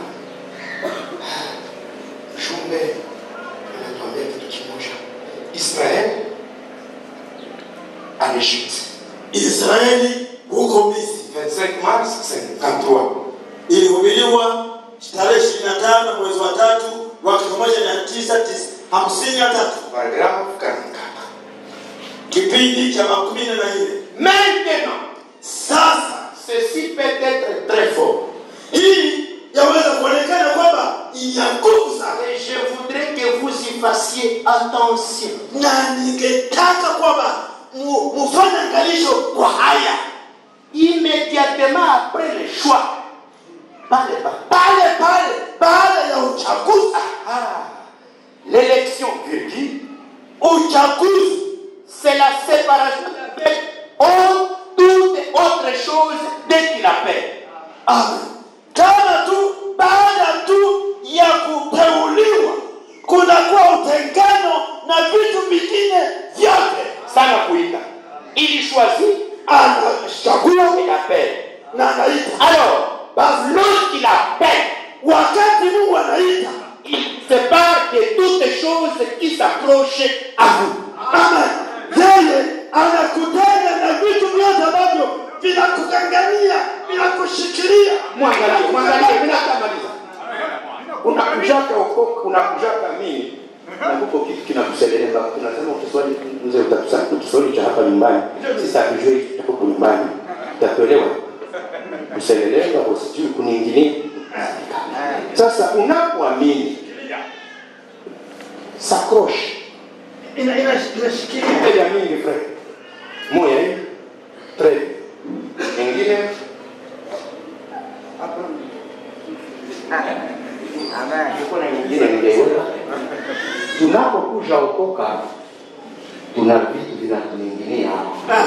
jumbe anatuambia kitu kimoja, Israel en Egypte, Israeli huko Misri 25 mars 53 ilihubiriwa tarehe 25 mwezi wa tatu mwaka 1953 paragrafu 44 kipindi cha makumi na nne. Maintenant, Sasa ceci peut être très fort. hii yaweza kuonekana kwamba ina nguvu sana, Et je voudrais que vous y fassiez attention. na ningetaka kwamba mu- mufanye angalisho kwa haya Immédiatement après le choix, par les pas. pale pale baada ya uchaguzi. Ah, l'élection, virgule, Uchaguzi c'est la séparation avec autre- toute autre chose dès qu'il appelle. Amen. Kama tu baada tu ya kuteuliwa kunakuwa utengano na vitu vingine vyote, Sana kuita. Il choisit anachagua et appelle. na anaita. Alors, Basi lorsqu'il appelle, wakati Mungu anaita, il sépare de toutes choses qui s'approchent à vous. Amen. Yeye anakutana na vitu vyote ambavyo vinakugangania, vinakushikilia. mwangalie mwangalie mimi natamaliza unakujaka huko unakujaka mimi na huko kitu kinakuseleleka tunasema ukiswali mzee utatusali ukiswali cha hapa nyumbani sisi hatujui tuko huko nyumbani utatuelewa kuseleleka usijui kuniingilia sasa unapoamini sakrosh Ina- ina- Inashikilia. Ile ya mingi frère moya hii tre nyingine Nilikuwa na nyingine ningeiweka. Tunapokuja okoka, tuna vitu vinatuingilia hapa.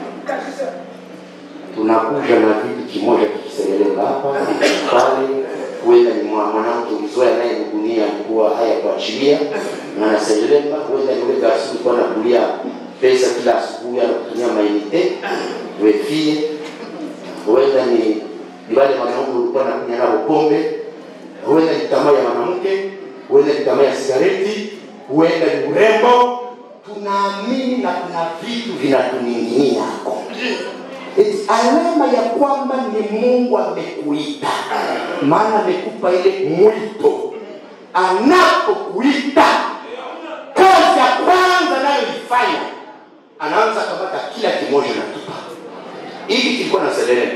Tunakuja na vitu kimoja kikiseleleka hapa pale, huenda ni mwa- mwanamke mzoe anayenugunia alikuwa haya kuachilia na anaseleleka, huenda ni ule garsi alikuwa anakulia pesa kila asubuhi anakutumia mainite wefie, huenda ni ni wale wanaume ulikuwa nakunya nao pombe huenda ni tamaa ya mwanamke, huenda ni tamaa ya sigareti, huenda ni urembo. Tunaamini na kuna vitu vinatuning'inia hapo. Eti alama ya kwamba ni Mungu amekuita, maana amekupa ile mwito. Anapokuita, kazi ya kwanza anayoifanya anaanza kamata kila kimoja na tupa. Hiki kilikuwa na selele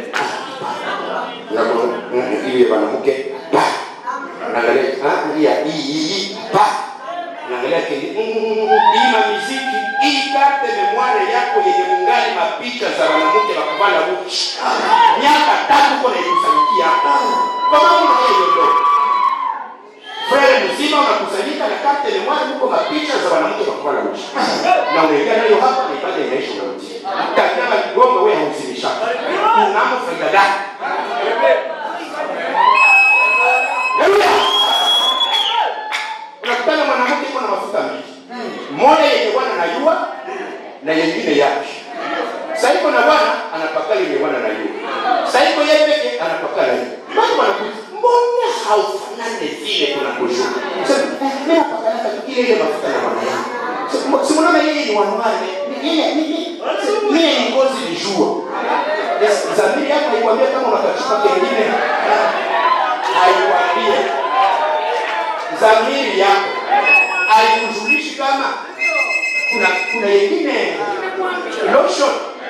ile mwanamke pa naangalia ah hii hii hii pa naangalia kile hii ma muziki hii karte memoire yako yenye mungali mapicha za wanawake wa kuvala uchi miaka tatu kwa naikusanyikia kwa maana hiyo ndio Frere mzima unakusanyika na karte memoire huko mapicha za wanawake wa kuvala uchi na unaingia nayo hapa na ibada inaisha unarudi kama kigongo wewe hauzimisha unamo faida gani Haleluya. Unakutana mwanamke iko na mafuta mbili. Moja yenye bwana anajua na nyingine yake. Sasa iko na bwana anapaka yenye bwana anajua. Sasa iko yeye peke anapaka yeye. Watu wanakuja, mbona haufanani vile tunakujua? Sasa mimi napaka ile ile mafuta na bwana yangu. Si mnaona yeye ni wanawake. Yeye mimi mimi ni ngozi ni jua. Zamiri yako haikwambia kama unakachupa kengine haikwambie dhamiri yako haikujulishi kama kuna kuna yengine lotion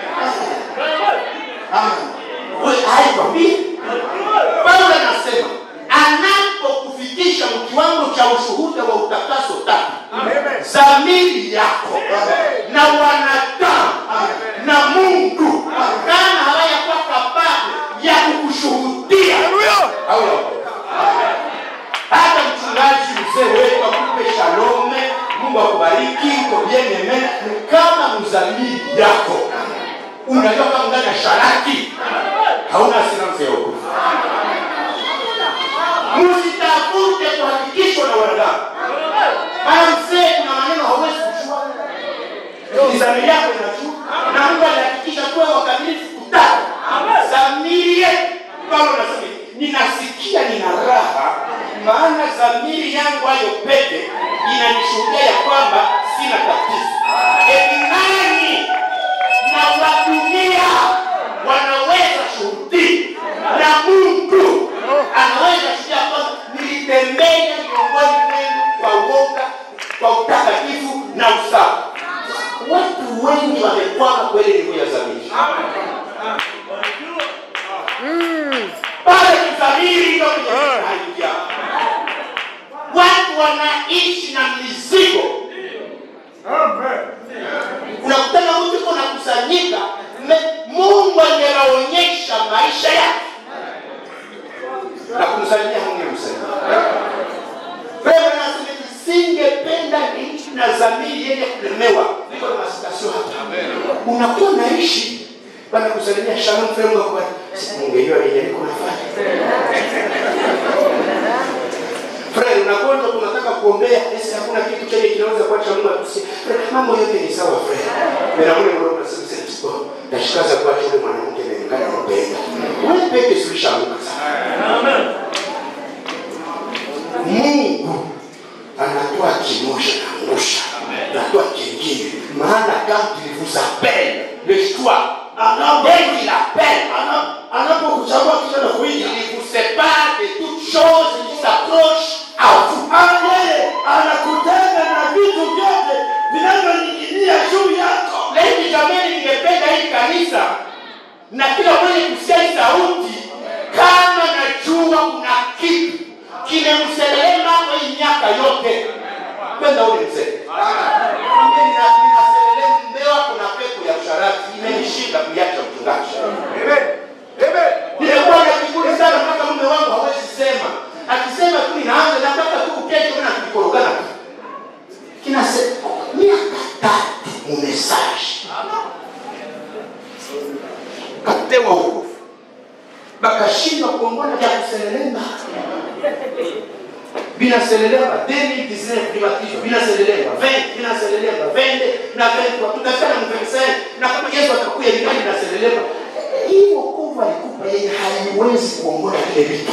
haikwambie paulo anasema anapokufikisha kiwango cha ushuhuda wa utakaso tatu dhamiri yako na wanadamu na mungu kama hawayakuwa kababu ya kukushuhudia au ya hata mchungaji mzee wetu akupe shalome mungu akubariki uko bien aime kama mzamiri yako unajua kama ndani ya sharaki hauna asiranse ya ukufu msitafute kuhakikishwa na wanadamu maana mzee kuna maneno hauwezi kujua mizamiri yako inajua na mungu alihakikisha kuwa wakamilifu dhamiri yangu hayo peke inanishuhudia ya kwamba sina tatizo eti nani na wadunia wanaweza shuhudi na mungu anaweza shuhudia kwamba nilitembea miongoni mwenu kwa uoga kwa utakatifu na usawa watu wengi wamekwama kweli ndugu ya zamiri pale kidhamiri ndo kwenye haija watu wanaishi na mizigo unakutana mtu iko nakusanyika me- mungu angewaonyesha maisha yake na kumsalimia mungemsaidia wewe nasema singependa niishi na dhamiri yenye kulemewa niko na masitasio hapa unakuwa naishi wanakusalimia shalom fremu kwa mungejua yenye niko nafanya Fred, unagonjwa tunataka kuombea, esi hakuna kitu chenye kinaweza kuacha Mungu atusie. Fred, mambo yote ni sawa Fred. Mimi na ule mroho nasema sasa tuko. Nashikaza kuacha ule mwanamke nilingana kupenda. Wewe peke sulishaanguka sana. Mungu anatoa kimoja na ngusha. Anatoa kingine. Maana quand il vous appelle, le choix, Anapo- dès qu'il appelle, ana- anapokuchagua kisha na kuita il vous sépare de toute chose qui s'approche à vous. Ah, yeye anakutenga na vitu vyote vinavyoning'inia juu yako Ladies jamani, ningependa hii kanisa na kila mwenye kusikia hii sauti, kama najua kuna kitu kimemselelema kwa hii miaka yote, kwenda ule mzee Mwambie nina- ninaselelema mbewa, kuna pepo ya usharati imenishika kuiacha mchungaji. Nimekuwa na kiburi sana mpaka mume wangu hawezi sema, akisema tu ninaanza na mpaka tu kesho na kikorogana tu kinase miaka tatu mumesaji kapewa ukofu bakashindwa kuongona vya kuselelema binaselelema 2019 privatisho binaselelema 20 binaselelema 20 na 23 tutafika na 25 na kama Yesu atakuja ningali binaselelema hii wokovu alikupa yeye haiwezi kuongoza vile vitu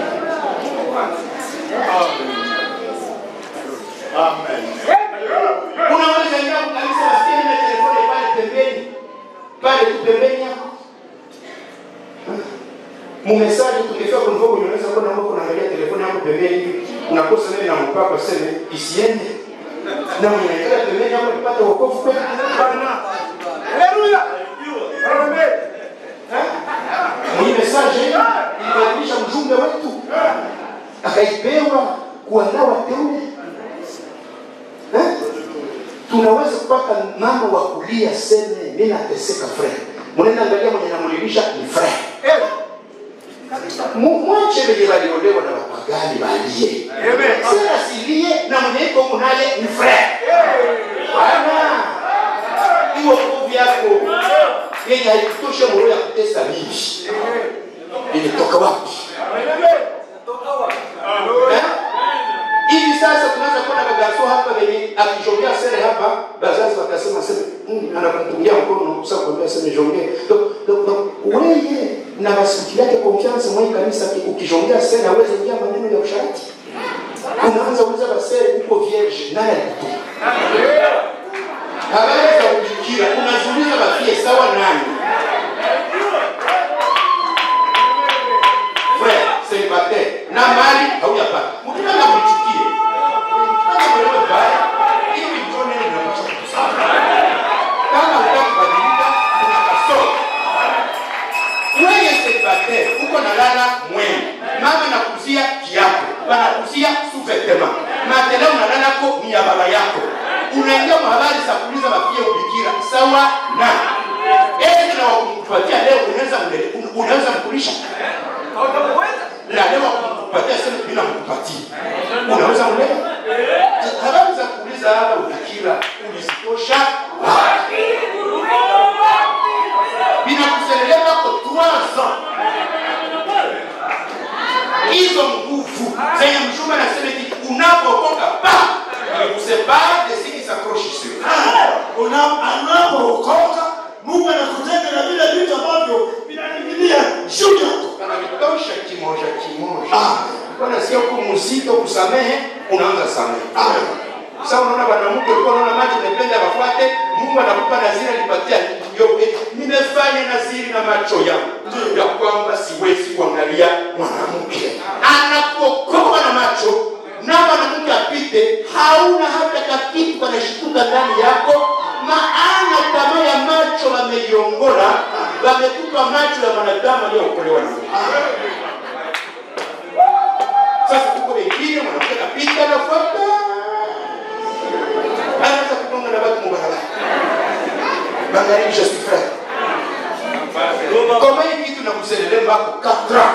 unaweza ingia kanisa nasikia nime telefoni pale pembeni pale tu pembeni yako mumesaji tukifika kunivua kwenye unaweza kuwa naomba kunaangalia telefoni yako pembeni hivi unakosa nini na mpaka sema isiende na mwenye anakaa pembeni yako nipate wokovu kweli mwenye mesaje hii ilibadilisha mjumbe wetu akaipewa kuandaa wateule Eh? tunaweza kupata mama wa kulia seme mi nateseka fre mnaenda angalia mwenye namulilisha ni fre Mu- mwache venye waliolewa na wapagani balie sasa silie na mwenye iko humu naye ni fre bana iwo kovu yako yenye haikutosha moro ya kutesa bibi ilitoka wapi Eh? hivi sasa tunaweza kuwa na magarso hapa venye akijongea sere hapa bazazi wakasema sema mm, anakumpungia mkono sasa kuambia sema jongee donc donc donc wewe na masikio yake confiance mwa hii kanisa ki- ukijongea sere hawezi ingia maneno ya usharati unaanza kuuliza basere uko vierge nani alikutuma habari za kujikira unaziuliza bafie sawa nani frère célibataire na mali haujapata mkitaka mchukie mkitaka mwewe baya ili mjone mnapaswa kukusana kama utaki kubadilika kuna kasoro wewe célibataire uko na lala mwenu mama nakuzia kiapo banakuzia sous-vêtement matela unalalako ni ya baba yako unaingia mahabari za kuuliza mapia ubikira sawa na eti na wakumkupatia leo unaweza mle- un- unaweza mkulisha na leo wakumkupatia sema bila mkupatia unaweza mlea habari za kuuliza hapa ubikira ulizitosha wapi binakuseleleka ko 3 ans hizo nguvu zenye mchumba anasema eti unapokoka pa kusepare de ce qui s'accroche sur Ah, una- anapookoka mungu anakutenga na vile vitu ambavyo vinaning'inia juu yako kana vitosha kimoja kimoja Ah. bwana sio kumu msito kusamehe unaanza samehe sasa unaona mwanamke ulikuwa unaona macho umependa wafuate mungu anakupa naziri alipatia yobe nimefanya naziri na macho yangu ya kwamba siwezi kuangalia mwanamke anakuokoa na macho na mwanamke apite hauna hata kakitu kanashituka ndani yako maana tamaa ya macho wameiongola wamekupa macho ya mwanadamu aliyookolewa na mungu sasa kuko wengine mwanamke kapita nafuata anaanza kugonga na watu mubarabara magharibi je suis frère koma hii kitu na kuselele mbako katra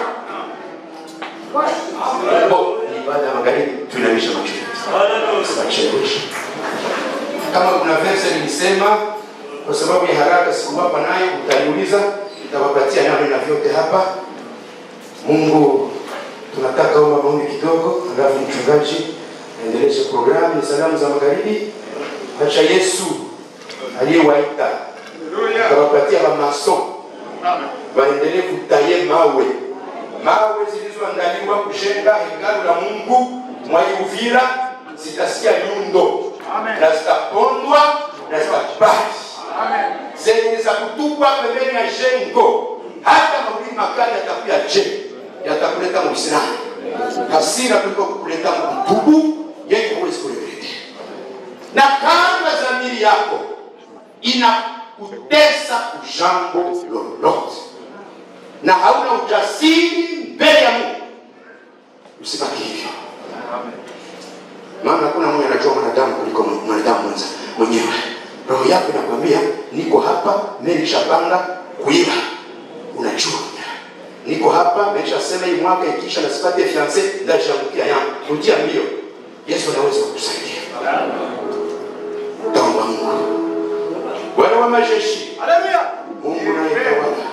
Bo, ni ibada ya magharibi tuinamisha macho yetu tunachelewesha kama kuna verse nilisema kwa sababu ya haraka sikuwapa nayo utaniuliza nitawapatia nami na vyote hapa mungu tunataka omba maombi kidogo alafu mchungaji aendeleshe programu ni salamu za magharibi acha yesu aliyewaita akawapatia wamaso waendelee kutaye mawe mawe zilizoandaliwa kujenga hekalu la mungu mwaiuvira zitasikia nyundo na zitapondwa na zitabaki zenye za kutupwa pembeni ya jengo hata mawili makali yatakuya je yatakuleta muislamu hasira kuliko kukuleta mtubu yenye huwezi kuregrete na kama dhamiri yako inakutesa ujambo lolote na hauna ujasiri mbele ya mungu usibaki hivyo maana hakuna mwenye anajua mwanadamu kuliko mwanadamu mwenza mwenyewe roho yako inakwambia niko hapa menishapanga kuiba unajua niko hapa menishasema hii mwaka ikisha na sipate fiance ndashamukia yangu rudia mbio yesu anaweza kukusaidia taomba mungu bwana wa majeshi mungu nayetawala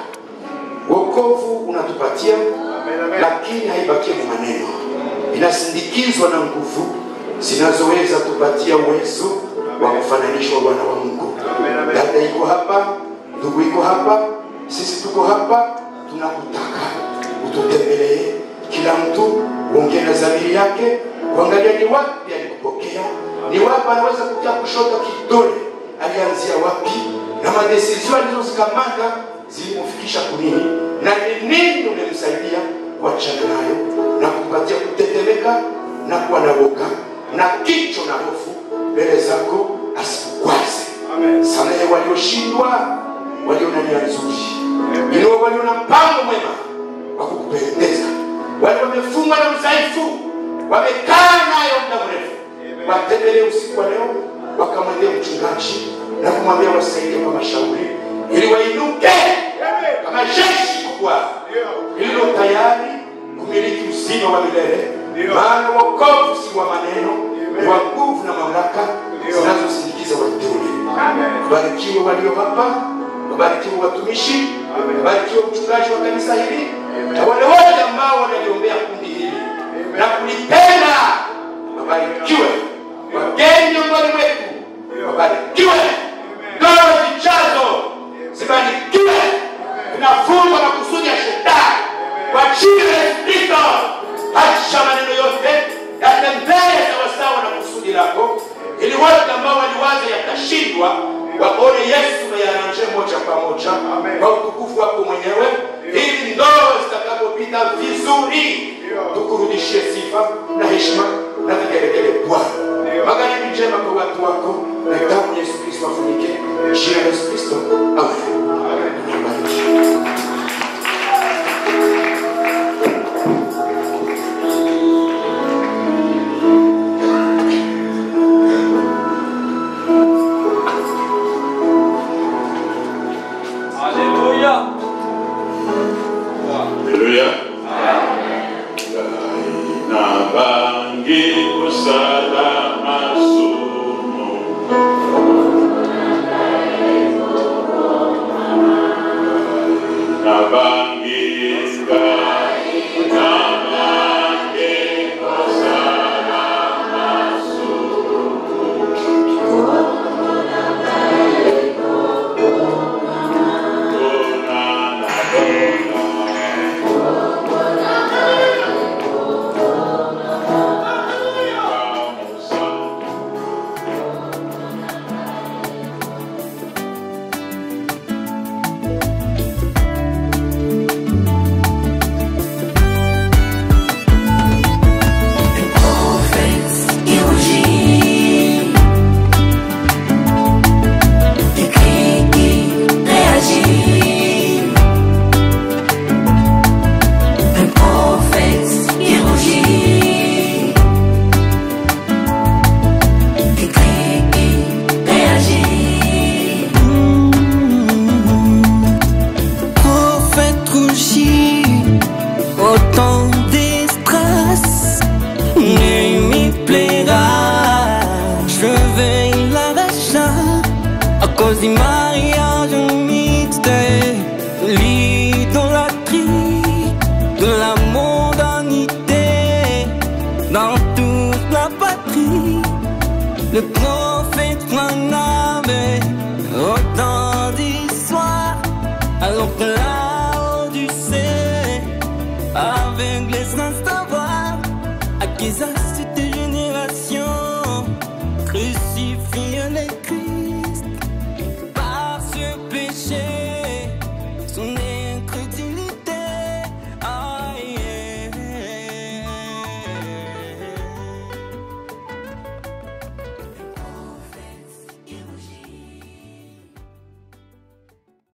wokovu unatupatia lakini haibakie mu maneno inasindikizwa na nguvu zinazoweza tupatia uwezo wa kufananishwa wana wa mungu dada iko hapa ndugu iko hapa sisi tuko hapa tunakutaka ututembelee kila mtu uongee na dhamiri yake kuangalia ni wapi alikupokea ni wapi anaweza kutia kushoto kidole alianzia wapi na madesizio alizozikamata zilimfikisha kunini na ni nini umemsaidia kuachana nayo na kupatia kutetemeka na kuwa na woga na kicho na hofu mbele zako asikukwaze samehe walioshindwa walio na nia nzuri inua walio na mpango mwema wa kukupendeza wale wamefungwa na udhaifu wamekaa nayo muda mrefu watembelee usiku wa leo wakamwendea mchungaji na kumwambia wasaidie kwa mashauri ili wainuke kama jeshi kubwa lililo tayari kumiliki uzima wa milele maana wokovu si wa maneno ni wa nguvu na mamlaka zinazosindikiza wateule wabarikiwe walio hapa wabarikiwe watumishi wabarikiwe mchungaji wa kanisa hili na wale wote ambao wanaliombea kundi hili na kulipenda wabarikiwe wageni miongoni mwetu wabarikiwe ndoa zijazo zibarikiwe vinafungwa makusudi ya shetani kwa jina la Yesu Kristo hacha maneno yote yatembee sawasawa na kusudi lako ili wote ambao waliwaza yakashindwa waone yesu meyaranje moja kwa moja kwa utukufu wako mwenyewe ili ndoa zitakapopita vizuri tukurudishie sifa na heshima na vigelegele bwana magharibi njema kwa watu wako na damu ya yesu kristo afunike jina la yesu kristo amen Amen. Haleluya. Haleluya. Na bangi usalama sumu. Na bangi na bangi usalama sumu. Kuna na bona. coucher autant de stress ne m'y plaira. Je vais l'arracher à cause du mariage mixte, de l'idolâtrie, de la mondanité dans toute la patrie. Le prophète Branham